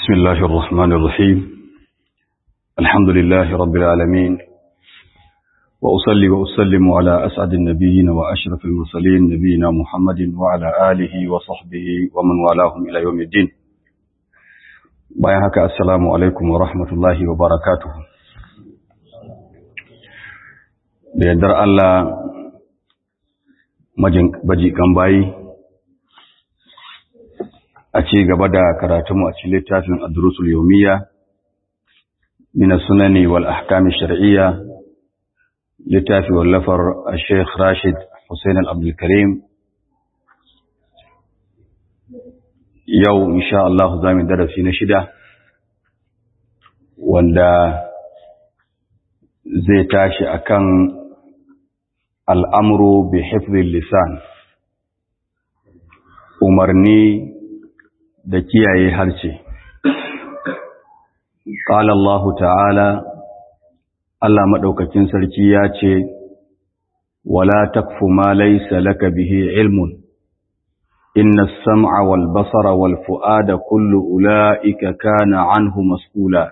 بسم الله الرحمن الرحيم الحمد لله رب العالمين وأصلي وأسلم على أسعد النبيين وأشرف المرسلين نبينا محمد وعلى آله وصحبه ومن والاهم إلى يوم الدين bayan haka assalamu alaikum wa rahmatullahi wa barakatuhu da yardar Allah majikan bayi a ci gaba da karatunmu a cikin littafin adrusul yawmiya min as-sunani wal ahkam ash-shar'iyya littafi wallafar Sheikh Rashid Hussein Al-Abdul Karim yau insha Allah za mu darasi na shida wanda zai tashi akan al'amru bi hifzil lisan umarni da kiyaye harce qala Allah ta'ala Allah madaukakin sarki ya ce wala takfu ma laysa laka bihi ilmun إن السمع والبصر والفؤاد كل أولئك كان عنه مسؤولا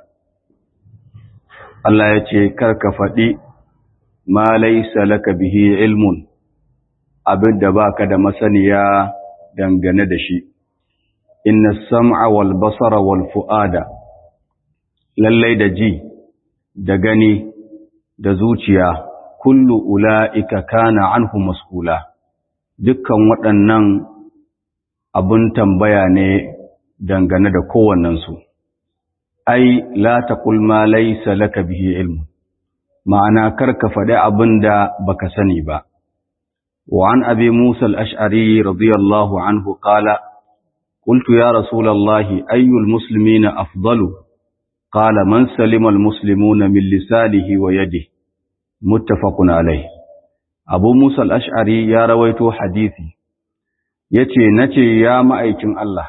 Allah ya ce, Karka faɗi, ma laisa laka bihi ilmun, abin da ba ka da masaniya dangane da shi, inna sam'a wal basara wal fu'ada, lallai da ji, da gani, da zuciya, kullu ula'ika kana anhu maskula, dukkan waɗannan abun tambaya ne dangane da kowannensu. Ai, la taqul ma laysa laka bihi ilmu, ma'ana karka faɗi abin da baka sani ba. Wa an abi Musa al'ash'ari radiyallahu anhu ƙala, قلت يا رسول الله أي المسلمين أفضل قال من سلم المسلمون من لسانه ويده متفق عليه أبو موسى الأشعري يا رويت حديثي ya ce na ce ya ma'aikin Allah,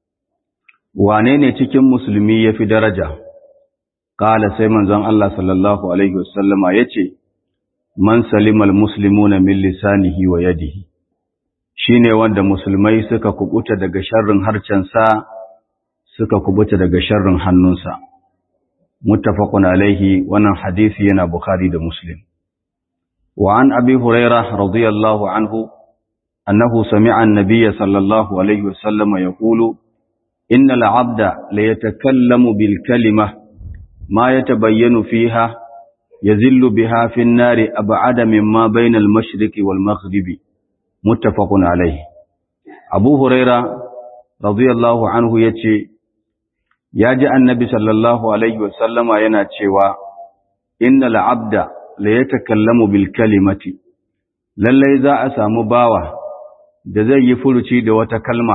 wane ne cikin musulmi ya fi daraja? Ƙala sai manzon Allah sallallahu Alaihi wasallama ya ce, Man salimal muslimu na min lisanihi wa yadihi, shi ne wanda musulmai suka kubuta daga sharrin harcensa suka kubuta daga sharrin hannunsa. Muttafaqun alaihi wannan hadisi yana Bukhari da Muslim. Wa an abi Hurairah radiyallahu anhu أنه سمع النبي صلى الله عليه وسلم يقول إن العبد ليتكلم بالكلمة ما يتبين فيها يزل بها في النار أبعد مما بين المشرق والمغرب متفق عليه أبو هريرة رضي الله عنه يتشي ياجع النبي صلى الله عليه وسلم يناتشيوا إن العبد ليتكلم بالكلمة lallai za a samu bawa da zai yi furuci da wata kalma,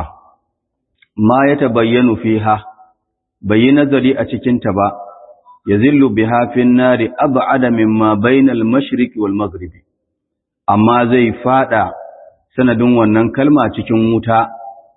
ma ya tabayyanu fiha, bai yi nazari a cikinta ba, ya zillu bi hafin nari abu adamin ma bainal mashiriki wal maghribi, amma zai fada sanadin wannan kalma cikin wuta,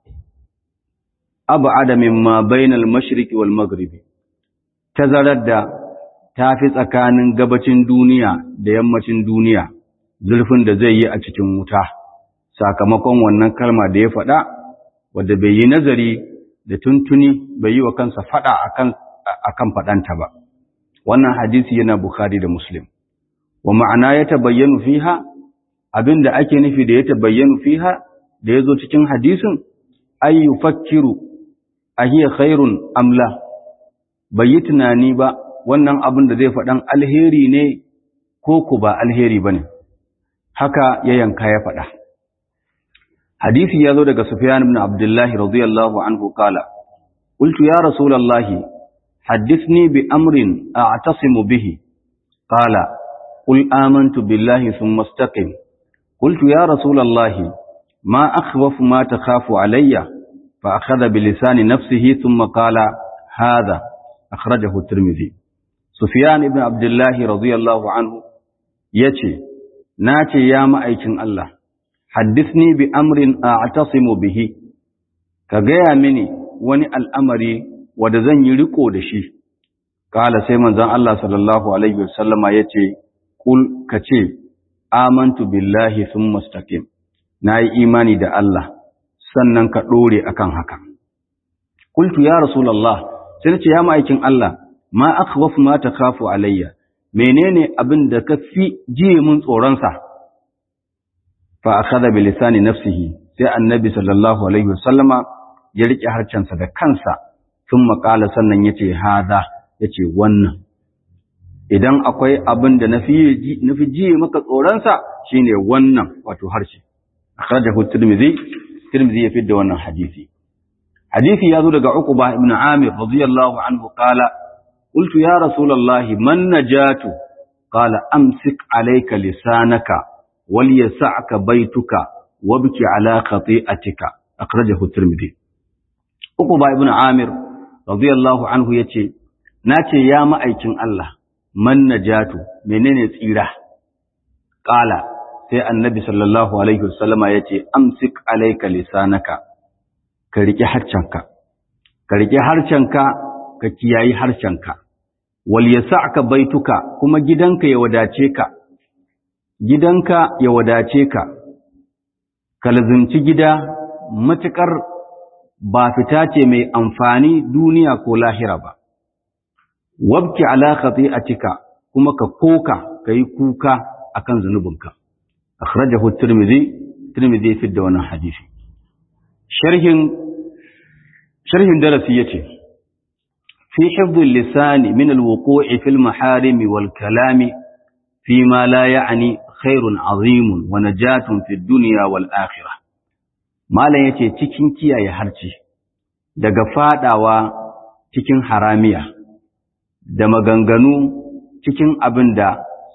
abu adamin ma bainal mashiriki wal maghribi, tazarar da ta fi tsakanin gabacin duniya da yammacin duniya, zurfin da zai yi a cikin wuta. sakamakon wannan kalma da ya faɗa wadda bai yi nazari da tuntuni bai yi wa kansa faɗa akan faɗanta ba wannan hadisi yana bukhari da muslim wa ma'ana ya tabayyanu fiha abinda ake nufi da ya tabayyanu fiha da ya zo cikin hadisin ay yufakkiru ahiya khairun amla bai yi tunani ba wannan abin da zai faɗan alheri ne ko ku ba alheri bane haka ya yanka ya faɗa hadisi ya zo daga Sufyan ibn Abdullah radiyallahu anhu kala qultu ya rasulullahi haddithni bi amrin a'tasimu bihi qala qul amantu billahi thumma istaqim qultu ya rasulullahi ma akhwafu ma takhafu alayya fa akhadha bi lisani nafsihi thumma qala hadha akhrajahu at-tirmidhi Sufyan ibn Abdullah radiyallahu anhu yace nace ya ma'aikin Allah haddisni bi amrin a'tasimu bihi ka gaya mini wani al'amari wanda zan yi riko da shi kala sai manzon Allah sallallahu alaihi wasallama yace kul kace amantu billahi thumma istaqim nayi imani da Allah sannan ka dore akan haka qultu ya rasulullah sai nace ya ma'aikin Allah ma akhwaf ma takhafu alayya menene abin da ka fi jiye mun tsoron sa fa akhadha bi lisani nafsihi sai annabi sallallahu alaihi wasallama ya rike harcensa da kansa sun makala sannan yace hada yace wannan idan akwai abin da na fi jiye maka tsoronsa shine wannan wato harshe akhrajahu tirmidhi tirmidhi ya fidda wannan hadisi hadisi ya zo daga uqba ibn amir radiyallahu anhu qala qultu ya rasulullahi man najatu qala amsik alayka lisanaka wal yas'aka baytuka wabki ala khati'atika akhrajahu tirmidhi uqba ibn amir radiyallahu anhu yace nace ya ma'aikin Allah man najatu menene tsira qala sai annabi sallallahu alaihi wasallama yace amsik alayka lisanaka ka rike harcanka ka rike harcanka ka kiyayi harcanka wal yas'aka baituka kuma gidanka ya wadace ka gidanka ya wadace ka ka lazimci gida matukar ba fita ce mai amfani duniya ko lahira ba wabki ala khati'atika kuma ka koka kai kuka akan zanubinka akhrajahu tirmidhi tirmidhi fi da wannan hadisi sharhin sharhin darasi yace fi hifdhi lisan min alwuqu'i fil maharim wal kalami fi ma la ya'ni khairun azim wa najatun fid dunya wal akhirah malan yace cikin kiyaye harci daga fadawa cikin haramiya da maganganu cikin abin da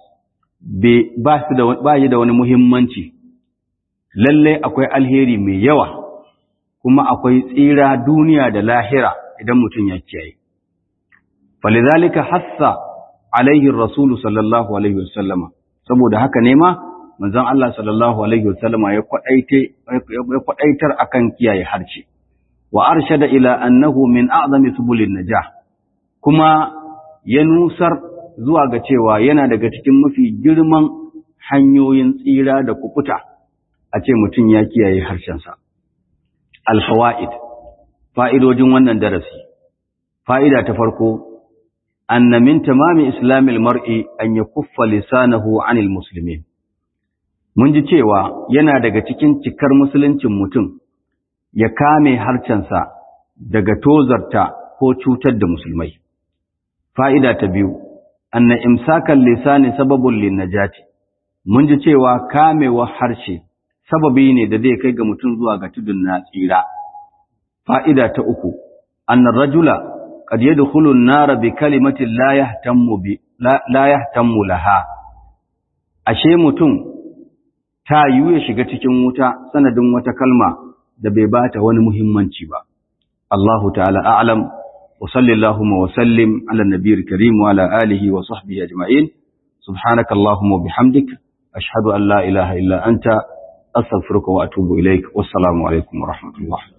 ba yi da wani muhimmanci lalle akwai alheri mai yawa kuma akwai tsira duniya da lahira idan mutum ya kiyaye falizalika hassa alaihi rasulu sallallahu alaihi wasallama saboda haka ne ma manzon Allah sallallahu alaihi wasallama ya kwadaitar akan kiyaye harshe wa arshada ila annahu min a'zami subulin najah kuma ya nusar zuwa ga cewa yana daga cikin mafi girman hanyoyin tsira da kukuta a ce mutum ya kiyaye harshensa. Alfawa'id, fa'idojin wannan darasi, fa'ida ta farko, anna min tamami islamil mar'i an ya kuffa lisanahu anil musulmi. Mun ji cewa yana daga cikin cikar musuluncin mutum ya kame harshensa daga tozarta ko cutar da musulmai. Fa'ida ta biyu, anna imsakan lisani sababun linnajati mun ji cewa kamewa harshe sababi ne da zai kai ga mutum zuwa ga tudun na tsira fa'ida ta uku anna rajula qad yadkhulu an-nar bi kalimatin la yahtammu bi la yahtammu laha ashe mutum ta yiwu ya shiga cikin wuta sanadin wata kalma da bai bata wani muhimmanci ba Allahu ta'ala a'lam وصل اللهم وسلم على النبي الكريم وعلى آله وصحبه أجمعين سبحانك اللهم وبحمدك أشهد أن لا إله إلا أنت أستغفرك وأتوب إليك والسلام عليكم ورحمة الله